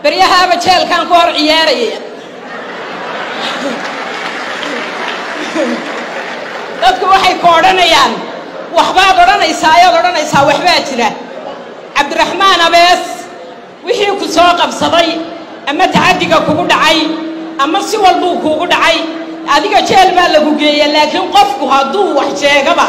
beryahaaba jeelkaan ku hor ciyaaraya dadku waxay ku odhanayaan waxbaad odhanaysaa ayaad odhanaysaa waxbaa jira cabdiraxmaan abees wixii ku soo qabsaday ama tacaddiga kugu dhacay ama si walbuu kuugu dhacay adiga jeel baa lagu geeya laakiin qofku hadduu wax sheegaba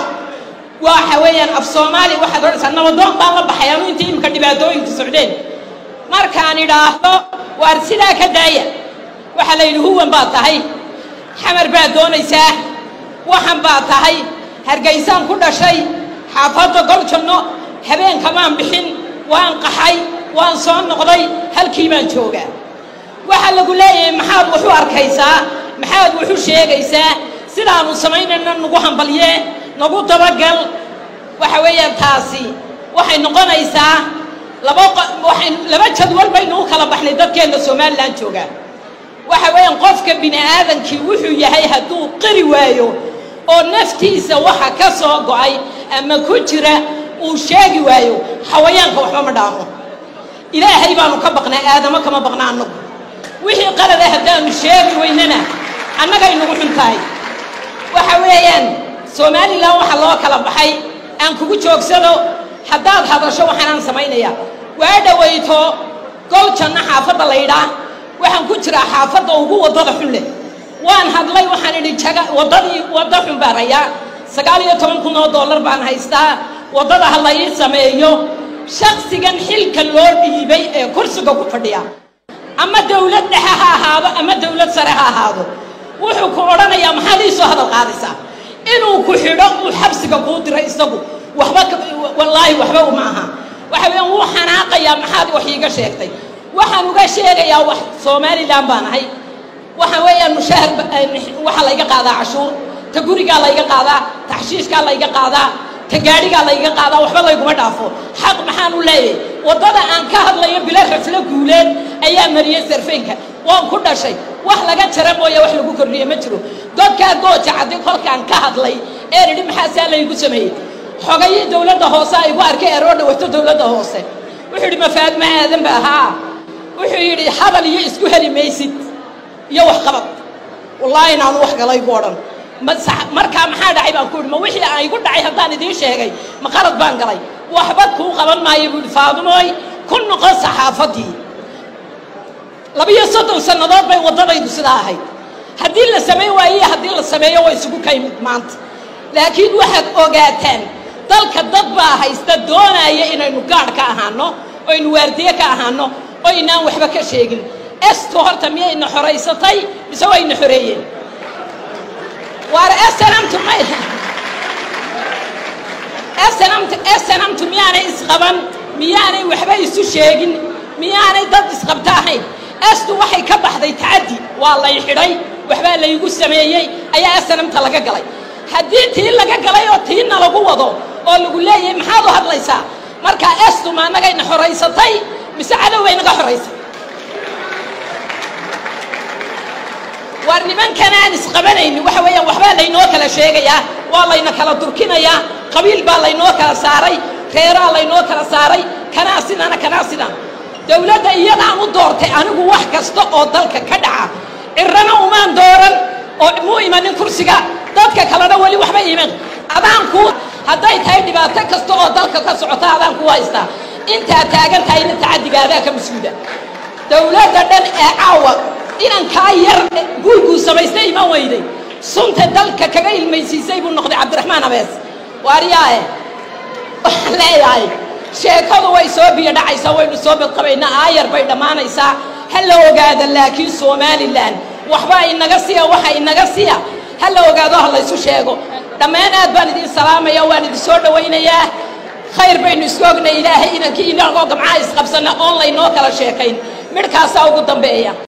waxa weeyaan af soomaali waxaad odhanaysaa nabadoon baan la baxay anu intii imika dhibaatooyinku socdeen markaan idhaahdo waar sidaa ka daaya waxaa la yidhi huwan baad tahay xamar baad doonaysaa waxan baad tahay hargaysaan ku dhashay xaafadda goljanno habeenkamaan bixin waan qaxay waan soo noqday halkii baan joogaa waxaa lagu leeyahay maxaad waxu arkaysaa maxaad waxu sheegaysaa sidaanu samaynayna nagu hambalyee nagu dabagal waxa weeyaan taasi waxay noqonaysaa laba waxay laba jadwal baynu u kala baxnay dadkeenna somalilan joogaa waxa weeyaan qofka bini aadankii wuxuu yahay hadduu qiri waayo oo naftiisa waxa ka soo go'ay ama ku jira uu sheegi waayo xawayaanka waxba ma dhaamo ilaahay baanu ka baqnaa aadamo kama baqna annagu wixii qalada haddaanu sheegi weynana annagay nagu xun tahay waxa weeyaan somalilan waxaa loo kala baxay aan kugu joogsado haddaad hadasho waxaanaan samaynayaa waa dhawayto gol janno xaafadda laydhaa waxaan ku jiraa xaafadda ugu waddada xun leh waan hadlay waxaan idhi jaga waddadii wadda xun baan hayaa sagaal iyo toban kun oo dollar baan haystaa waddada ha la ii sameeyo shaksigan xilka loo dhiibay ee kursiga ku fadhiya ama dawlad dhexe ha ahaado ama dawlad sare ha ahaado wuxuu ku odhanayaa maxaad ii soo hadal qaadaysaa inuu ku xidho uu xabsiga kuu diray isagu waxba wallaahi waxba uma aha waxa weeyaan wuu xanaaqayaa maxaad wax iiga sheegtay waxaan uga sheegayaa wax somalilan baan ahay waxa weeyaan mushaahar waxaa layga qaadaa cashuur ta gurigaa layga qaadaa taxshiishkaa layga qaadaa ta gaadhigaa layga qaadaa waxba layguma dhaafo xaq maxaan u leeyahay waddada aan ka hadlayo bilo raflo guuleed ayaa mariyey sarfeynka waan ku dhashay wax laga jara mooye wax lagu kordhiye ma jiro dadkaa gooja caddi kolkaan ka hadlay ee idhi maxaasaa laygu sameeyey xogayii dawladda hoose aygu arkay eroo dhawato dawladda hoose wuxuu yidhi mafaadma aadan ba ahaa wuxuu yidhi hadal iyo isku heli maysid iyo waxqabad wallaahi inaanu wax galay gu odhan markaa maxaa dhacay baan ku yidhi ma wixii aan igu dhacay haddaan idiin sheegay ma qalad baan galay waxba kuu qaban maayo buu yidhi faadumooy ku noqon saxaafaddii labiyo soddon sannadood bay waddadaydu sidaa ahayd haddii la samayn waaye haddii la sameeyo way isugu kaymid maanta laakiin waxaad ogaataan dalka dad baa haysta doonaya inaynu gaadh ka ahaano oynu waardiye ka ahaano oo inaan waxba ka sheegin esto horta miyayna xoraysatay mise wayna xoreeyeen waar snamtu may snmt snamtu miyaanay isqaban miyaanay waxba isu sheegin miyaanay dad isqabta ahayn estu waxay ka baxday tacaddi waa lay xidhay waxbaa laygu sameeyey ayaa snamta laga galay haddii tii laga galay oo tiina lagu wado oo lagu leeyahay maxaad u hadlaysaa markaa estu ma annagayna xoraysatay mise cadowbay naga xoraysay waar nimankanaan isqabanayni waxa weeyaan waxbaa laynoo kala sheegayaa waa layna kala durkinayaa qabiil baa laynoo kala saaray reeraa laynoo kala saaray kanaa sidana kanaa sidan dawladda iyadaan u doortay anigu wax kasta oo dalka ka dhaca cirana umaan dooran oo muu imanin kursiga dadka kalena weli waxba iman adaan kuu hadday tahay dhibaato kasta oo dalka ka socota adaan ku haystaa intaad taagan tahayna tacaddigaadaa ka mas-uula dawladda dhan ee caawa inankaa yar guurguu samaystay iman weyday sunta dalka kaga ilmaysiisay buu noqday cabdiraxmaan abees waaryaae waxaan leeyahay sheekadu way soo biyo dhacaysaa waynu soo badqabaynaa aayar bay dhammaanaysaa ha la ogaada laakiin somalilan waxba inaga siya waxa inaga siya ha la ogaado ha laysu sheego dhammaan aad baan idin salaamaya waan idin soo dhawaynayaa khayr baynu isku ognay ilaahay inankii inagoo gamcaha isqabsanna oon laynoo kala sheekayn midhkaasaa ugu dambeeya